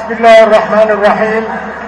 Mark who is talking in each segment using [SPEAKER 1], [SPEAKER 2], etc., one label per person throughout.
[SPEAKER 1] بسم الله الرحمن الرحيم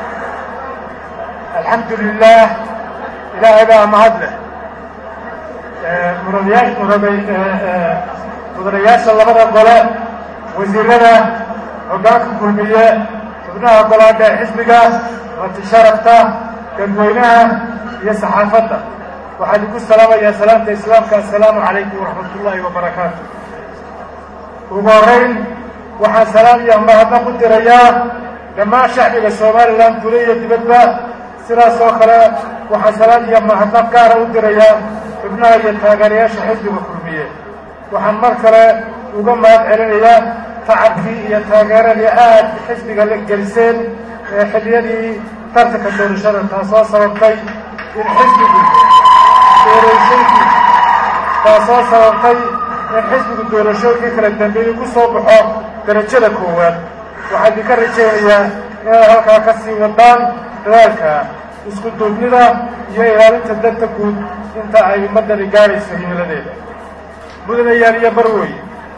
[SPEAKER 1] الحمد لله ilaahay baa mahad leh mudanayaa mudanayaasha labada gole wasiirada hoggaanka kulmiye xubnaha golaadha xisbiga matisharafta dadweynaha iyo saxaafadda waxaan igu salaamayaa salaamta islaamka assalaamu calaykum waraxmat ullaahi wabarakaatu ugu horeyn waxaan salaam iyo mahadnaq u dirayaa dhammaan shacbiga somalilan dule iyo dibadba sidaas oo kale waxaan salaam iyo mahadnaq gaara u dirayaa xubnaha iyo taageerayaasha xisbiga kulmiye waxaan mar kale uga mahad celinayaa tacabkii iyo taageeradii aad xisbiga la geliseen ee xilliyadii tartanka doorashada taasoo sababtay in xisbigu doorashooynkii taasoo sababtay in xisbigu doorashooyinkii kala dambeeyey ku soo baxo darajada koowaad waxaan idinka rajaynayaa inaad halkaa ka sii wadaan dadaalka isku duubnida iyo ilaalinta danta guud inta ay ummaddani gaadhayso himiladeeda mudanayaal iyo barwey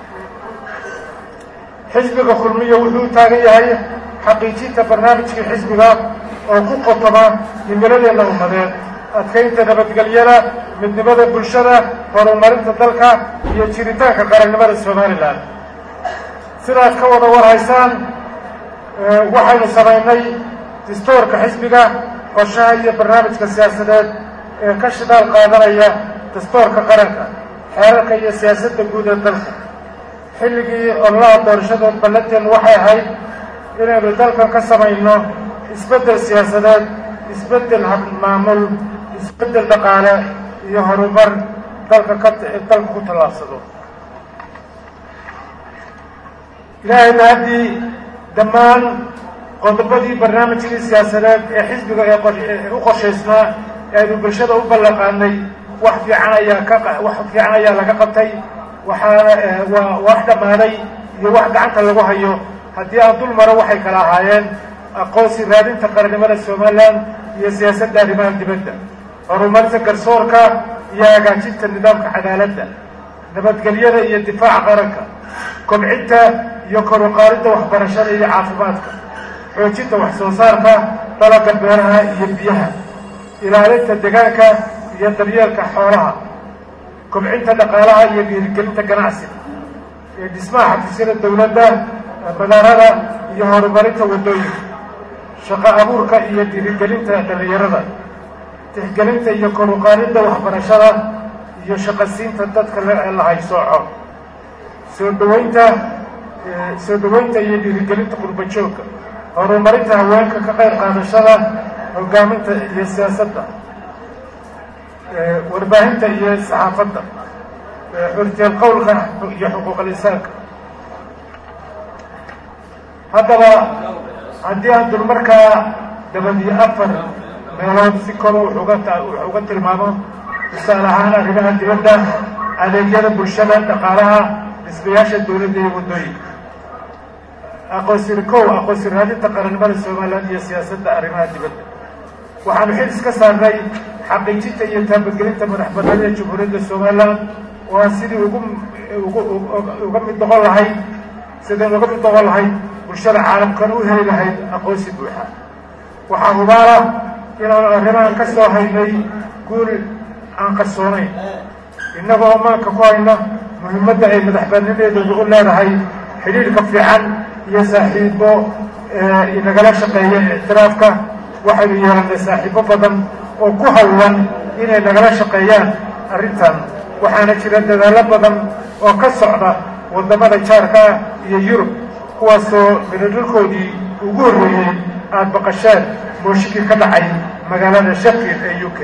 [SPEAKER 1] xisbiga kulmiya wuxuu taagan yahay xaqiijinta barnaamijkii xisbiga oo ku qotoma himiladeena ummadeed adkaynta nabadgelyada midnimada bulshada horumarinta dalka iyo jiritaanka qarannimada somalilan sidaad ka wada warhaysaan waxaynu samaynay distoorka xisbiga qorshaha iyo barnaamijka siyaasadeed ee ka shidaal qaadanaya dastoorka qaranka xeerarka iyo siyaasadda guud ee dalka xilligii ololaha doorashadood ballanteen waxay ahayd inaynu dalkan ka samayno isbeddel siyaasadeed isbeddel habmaamul isbeddel dhaqaale iyo horumar dalka ka dalka ku tallaabsado ilaahayna haddii dhammaan qodobadii barnaamijkii siyaasadeed ee xisbiga ee u qorshaysnaa ee aynu bulshada u ballaqaanay wax fiican ayaa ka wax fiican ayaa laga qabtay waxaana waa wax dhammaaday iyo wax gacanta lagu hayo haddii aan dul maro waxay kala ahaayeen aqoonsi raadinta qarannimada somalilan iyo siyaasadda arrimaha dibadda horumarinta garsoorka iyo hagaajinta nidaamka cadaaladda nabadgelyada iyo difaaca qaranka kobcinta iyo kor u qaadidda waxbarashada iyo caafimaadka xoojinta wax soo saarka dalagga beeraha iyo biyaha ilaalinta deegaanka iyo daryeelka xoolaha kobcinta dhaqaalaha iyo dhiirigelinta ganacsiga ee dhismaha xafiisyada dowladda madaarada iyo horumarinta waddooyinka shaqo abuurka iyo dhiirigelinta dhallinyarada tixgelinta iyo kor u qaadidda waxbarashada iyo shaqasiinta dadka la haysooco soo dhaweynta soo dhaweynta iyo dhiirigelinta qurba joogka horumarinta haweenka ka qayb qaadashada hogaaminta iyo siyaasadda warbaahinta iyo saxaafadda xurteel qowlka iyo xuquuqal insaanka haddaba haddii aan dulmarkaa dabadiyo afar meelood si kor wax uga tilmaamo tusaale ahaan arrimaha dibadda adeegyada bulshada dhaqaalaha dhismayaasha dowladda iyo waddooyinka aqoonsir kow aqoonsi raadinta qarannimada somalilan iyo siyaasadda arrimaha dibadda waxaanu xil iska saarnay xaqiijinta iyo taabagelinta madax banaanida jamhuuriyadda somalilan oo aan sidii ugu uga mid noqon lahayd sideen uga mid noqon lahayd bulshada caalamkan u heli lahayd aqoonsi buuxa waxaa hubaala inaanu arrimahan ka soo haynay guul aan qarsoonayn innagoo maanka ku hayna muhiimadda ay madax banaanadeedu u leedahay xidhiidhka fiican iyo saaxiibo inagala shaqeeya ictiraafka waxaynu yeelanay saaxiibo badan oo ku hawlan inay nagala shaqeeyaan arrintan waxaana jira dadaallo badan oo ka socda waddamada jaarka iyo yurub kuwaasoo midadhalkoodii ugu horreeyey aada baqasheen mooshikii ka dhacay magaalada sheffield ee u k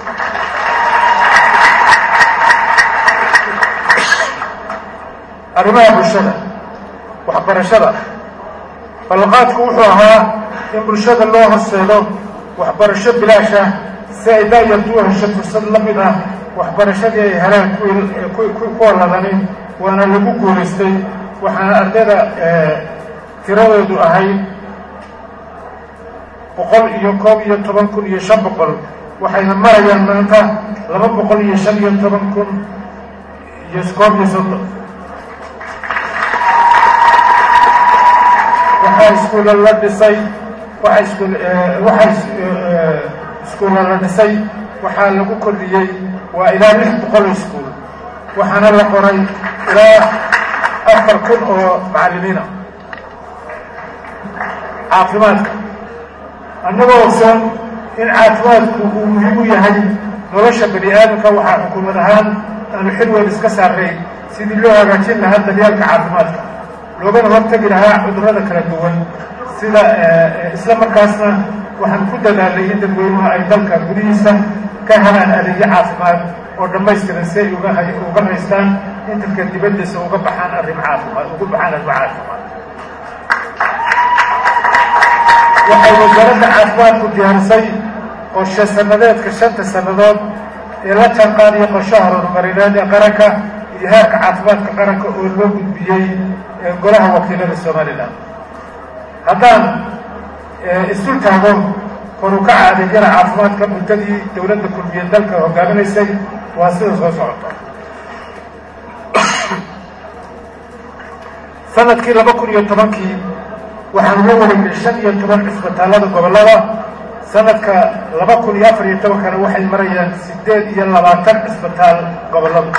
[SPEAKER 1] arrimaha bulshada waxbarashada ballanqaadku wuxuu ahaa in bulshada loo horseedo waxbarasho bilaasha si ay daayartu u hesho fursad la mid ah waxbarashadii ay heleen kuwa ladanin waana lagu guulaystay waxaana ardayda tiradoodu ahayd boqol iyo koob iyo toban kun iyo shan boqol waxayna marayaan maanta laba boqol iyo shan iyo toban kun iyo koob iyo soddon waxaa waxaa iskuulla la dhisay waxa iskuul waxaa iskuulla la dhisay waxaa lagu kordhiyey waa ilaa lix boqol oo iskuul waxaana la qoray ilaa afar kun oo macallimiina caafimaadka annagoo ogsoon in caafimaadku uu muhiim u yahay nolosha bani aadamka waxaa xukuumad ahaan aanu xil weyn iska saarnay sidii loo hagaajin lahaa daryaalka caafimaadka loogana hortegi lahaa cudurrada kala duwan sida isla markaasna waxaan ku dadaalnay in dadweynuhu ay dalka gudihiisa ka helaan adeegyo caafimaad oo dhammaystiran si ay uga haystaan in dadka dibaddiisa uga baxaan arrim caafimaad ugu baxaan arrimo caafimaad waxay wasaaradda caafimaadku diyaarisay qorshe sannadeedka shanta sannadood ee la jaanqaadiya qorshaha horumarineed ee qaranka iyo heerka caafimaadka qaranka oo loo gudbiyey golaha wakiilada somalilan haddaan isu taago kor u kaca adeegyada caafimaadka muddadii dowladda kulmiye dalka hogaaminaysay waa sida soo socota sanadkii laba kun iyo tobankii waxaanu la wareegnay shan iyo toban cisbitaallada gobollada sanadka laba kun iyo afar iyo tobankana waxay marayaan siddeed iyo labaatan cisbitaal gobollada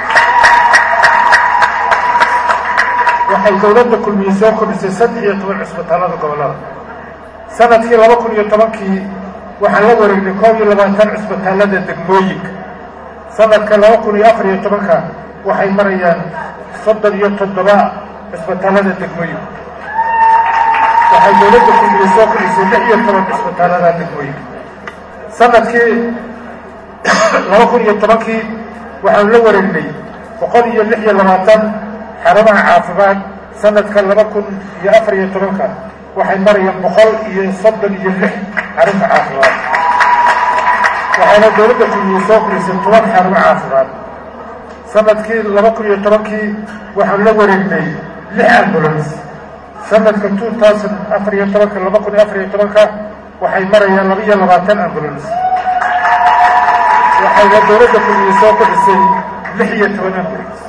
[SPEAKER 1] waxay dowladda kulmiye soo kordhisay saddex iyo toban cisbitaallada gobollada sanadkii laba kun iyo tobankii waxaan la wareegnay koob iyo labaatan cisbitaallada degmooyinka sanadka laba kun iyo afar iyo tobanka waxay marayaan soddon iyo toddoba cisbitaallada degmooyinka waxay dowladda kulmiye soo kordhisay lix iyo toban cisbitaallada degmooyinka sanadkii laba kun iyo tobankii waxaanu la wareegnay boqol iyo lix iyo labaatan xarumaha caafimaad sanadka laba kun iyo afar iyo tobanka waxay marayaan boqol iyo soddon iyo lix xarunta caafimaad waxayna dowladda kulmiye soo kordhisay toban xarumo caafimaad sanadkii laba kun iyo tobankii waxaanu la wareegnay lix ambulance sanadka two thousand afar iyo tobanka laba kun iyo afar iyo tobanka waxay marayaan laba iyo labaatan ambulance waxayna dowladda kulmiye soo kordhisay lix iyo toban ambulance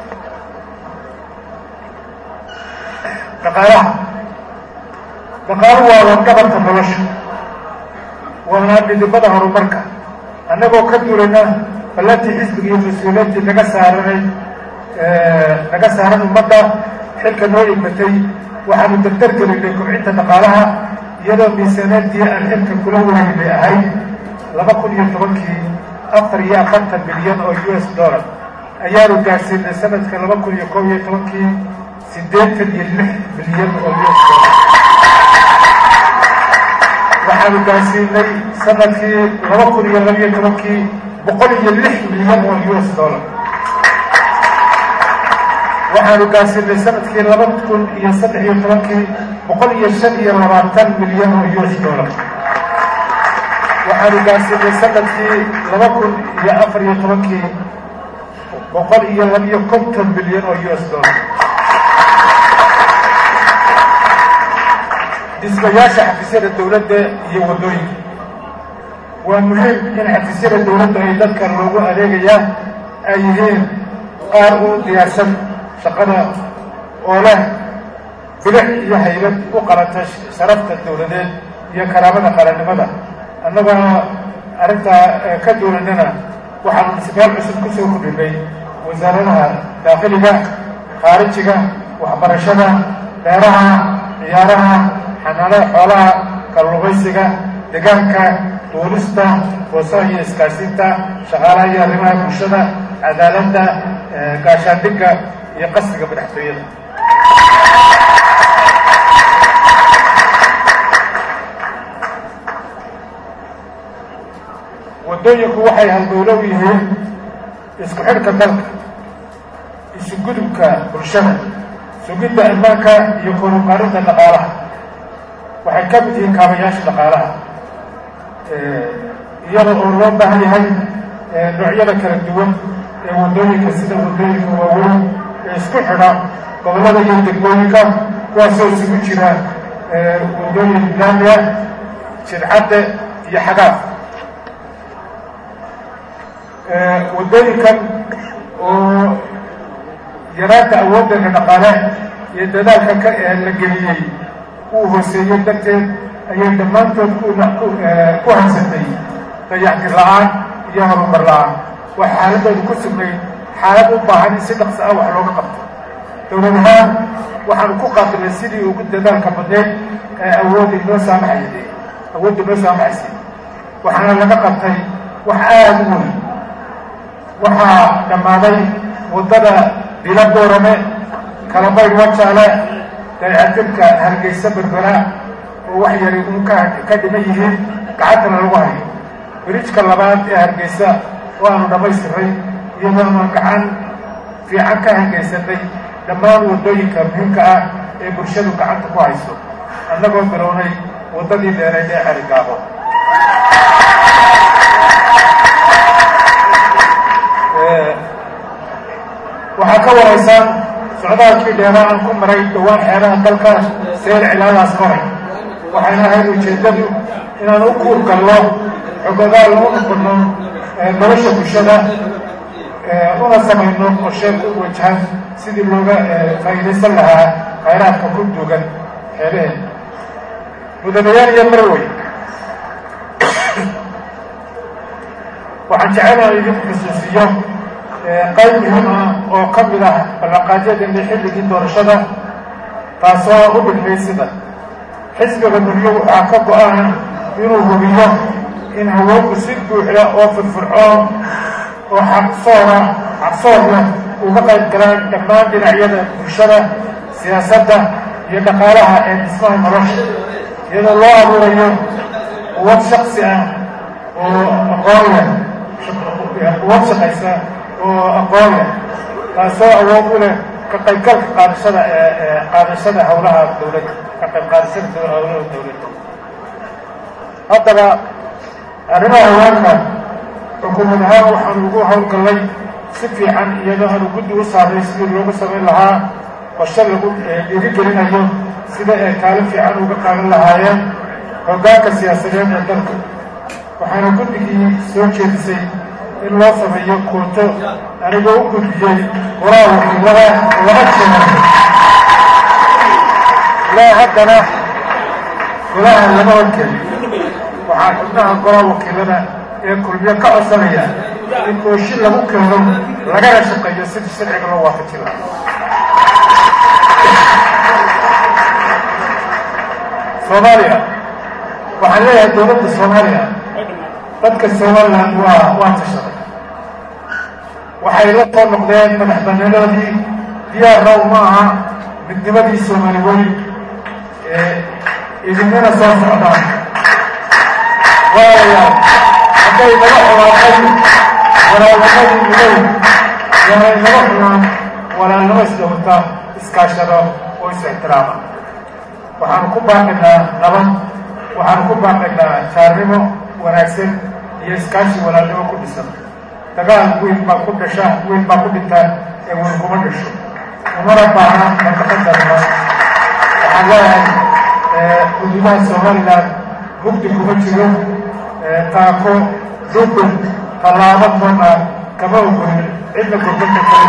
[SPEAKER 1] dhaqaalaha dhaqaaluhu waa wadgabarka nolosha waana dhidibada horumarka annagoo ka duulayna ballantii xisbiga iyo mas-uuliyaddii naga saaranay naga saaran ummadda xilka noo igmatay waxaanu dardar gelinay kobcinta dhaqaalaha iyadoo miisaaniyadii aan xilka kula wareegnay ahayd laba kun iyo tobankii afar iyo afartan milyan oo u s dollar ayaanu gaadhsiinay sanadka laba kun iyo koob iyo tobankii siddeetan iyo lix milyan oo u s dollar waxaanu gaadhsiinay sanadkii laba kun iyo labiyo tobankii boqol iyo lix milyan oo u s dollar waxaanu gaadhsiinay sanadkii laba kun iyo saddex iyo tobankii boqol iyo shan iyo labaatan milyan oo u s dollar waxaanu gaadhsiinay sanadkii laba kun iyo afar iyo tobankii boqol iyo labiyo konton milyan oo u s dollar dhismayaasha xafiisyada dowladda iyo waddooyinka waa muhiim in xafiisyada dowladda ay dadka loogu adeegayaa ay yihiin qaar u diyaarsan shaqada oo leh bidix iyo haybad u qalanta sharafta dowladeed iyo karaamada qarannimada annagoo arrintaa ka duulanana waxaanu dhismayaal cusub ku soo kordhinay wasaaradaha daakhiliga khaarijiga waxbarashada beeraha ciyaaraha xanaanada xoolaha kalluumaysiga deegaanka duulista boosaha iyo iskaasiinta shaqaalaha iyo arrimaha bulshada cadaaladda gaashaandhigga iyo qasriga madaxtooyada waddooyinku waxay halgowlo u yihiin isku xidhka dalka isu gudubka bulshada sugidda ammaanka iyo koruqaarinta dhaqaalaha waxay ka mid yihiin kaabayaasha dhaqaalaha iyada oo loo baahan yahay noocyada kala duwan ee waddooyinka sida waddooyinka waaweyn ee isku xidha gobollada iyo degmooyinka kuwaasoo isugu jira waddooyin laamiya jidcadde iyo xagaaf waddooyinkan oo yaraanta awooddeena dhaqaale iyo dadaalka ka la geliyey uu hooseeyo darteed ayay dhammaantood ku haysatay dayactir la-aan iyo horumar la-aan waa xaaladooda ku sugnayd xaalad u baahan in si dhaqso ah wax looga qabto dowlad ahaan waxaanu ku qaabilnay sidii ugu dadaalka badneyd ee awoodda inoo saamaxay awoodda inoo saamaxaysay waxaana laga qabtay wax aada u weyn waxaa dhammaaday waddada bilo boorame kalabayd wajaale daycatirka hargeysa berbera oo wax yari un ka dhiman yihiin gacantana lagu hayo birijka labaad ee hargeysa oo aanu dhammaystiray iyadoona gacan fiican ka hargeysanay dhammaan waddooyinka muhiimka ah ee bulshadu gacanta ku hayso annagoo bilownay waddadii dheereed ee xerigaabo waxaa ka waraysaan socdaalkii dheeraa aan ku maray dhowaan xeeraha dalka seel cilaadaas maray waxayna ahayd ujeeddadu inaan u kuur gallo xogogaal u noqono nolosha bulshada una samayno qorsheed u wajahan sidii looga faa'iidaysan lahaa khayraadka ku duugan xeelaheen mudanayaal iyo marwey waxaan jecelahay idinku xusuusiyo qayb muhiim ah oo ka mid ah ballanqaadyadeenii xilligii doorashada taasoo u dhigmay sida xisbiga duniyo waxaa ka go-ana inuu hubiyo in haweenku si buuxda oo firfircoon oo xaqsoora xaqsoorna uga qayb galaan dhammaan dhinacyada bulshada siyaasadda iyo dhaqaalaha ee dhismaha nolosha iyadoo loo abuurayo quwad shaksi ah oo aqoon leh quwad shaqaysa oo aqoon leh taasoo awood u leh ka qaybgalka qaadashada qaadashada howlaha dowladda ka qayb qaadashada howlaha dowladda haddaba arrimaha haweenka xukuumad ahaan waxaanu ugu howlgallay si fiican iyadoo aanu guddi u saaray sidii loogu samayn lahaa qorshe lagu dhiirigelinayo sida ay kaalin fiican uga qaadan lahaayeen hoggaanka siyaasadeed ee dalka waxaana guddigii soo jeedisay in loo sameeyo kuuto anigoo u gudbiyey qoraa wakiilada laba jeer ilaa haddana golaha lama horkeli waxaa xubnaha golaa wakiilada ee kulmiyo ka codsanaya in ooshi lagu keeno lagana shaqeeyo sidii sharciga loo waafaji lahaa soomaaliya waxaan leeyahay dowladda soomaaliya dadka somaliland waa waa tashaday waxay la soo noqdeen madax banaanadoodii diyaarna uma aha midnimadii soomaali weli ee idinina soo socdaan walaalayaal hadday naga xumaatay walaalnimadii midow yaanay naga xumaan walaalnimo isdhowrta iskaashado oo is ixtiraama waxaanu ku baaqaynaa nabad waxaanu ku baaqaynaa jaarnimo wanaagsan iyo iskaashi walaalnimo ku dhisan dagaal wiil baa ku dhasha wiil baa ku dhinta ee wiil kuma dhasho umana baahna mantaqadarma waxaan leeyahay xuduudaha somaliland mugdi kuma jiro taako dubin tallaabo toona kama ogolin cidna gurbanka kala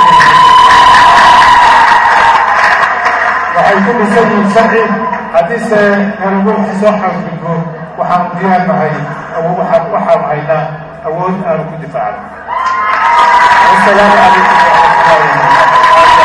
[SPEAKER 1] waxay ku dhisan yihiin sharci haddiise nalagu soo xadgudbo waxaanu diyaar nahay waxaanu haynaa awood aanu ku difaacno wasalaamu calaykum waraxmatullahi wabarakatu